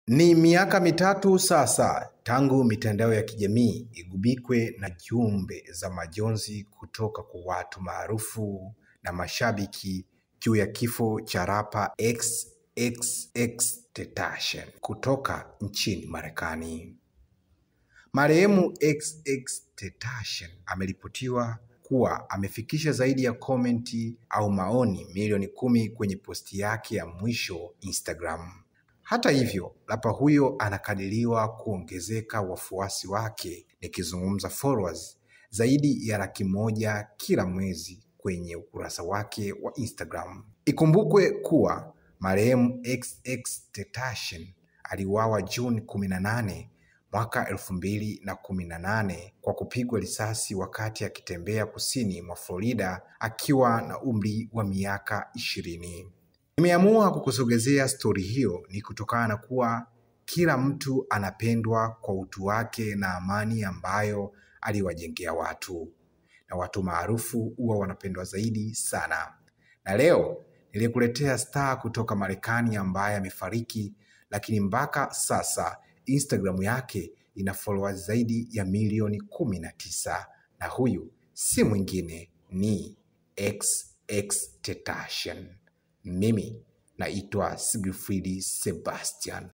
Ni miaka mitatu sasa tangu mitandao ya kijamii igubikwe na jumbe za majonzi kutoka kwa watu maarufu na mashabiki juu ya kifo cha rapa XXXTentacion kutoka nchini Marekani. Marehemu XXXTentacion ameripotiwa kuwa amefikisha zaidi ya komenti au maoni milioni kumi kwenye posti yake ya mwisho Instagram. Hata hivyo, rapa huyo anakadiriwa kuongezeka wafuasi wake, nikizungumza followers zaidi ya laki moja kila mwezi kwenye ukurasa wake wa Instagram. Ikumbukwe kuwa marehemu XXXTentacion aliuawa Juni kumi na nane mwaka elfu mbili na kumi na nane kwa kupigwa risasi wakati akitembea kusini mwa Florida akiwa na umri wa miaka ishirini. Nimeamua kukusogezea stori hiyo ni kutokana na kuwa kila mtu anapendwa kwa utu wake na amani ambayo aliwajengea watu, na watu maarufu huwa wanapendwa zaidi sana. Na leo nilikuletea star kutoka Marekani ambaye amefariki, lakini mpaka sasa Instagram yake ina followers zaidi ya milioni kumi na tisa na huyu si mwingine ni XXXTentacion. Mimi naitwa Sigfrid Sebastian.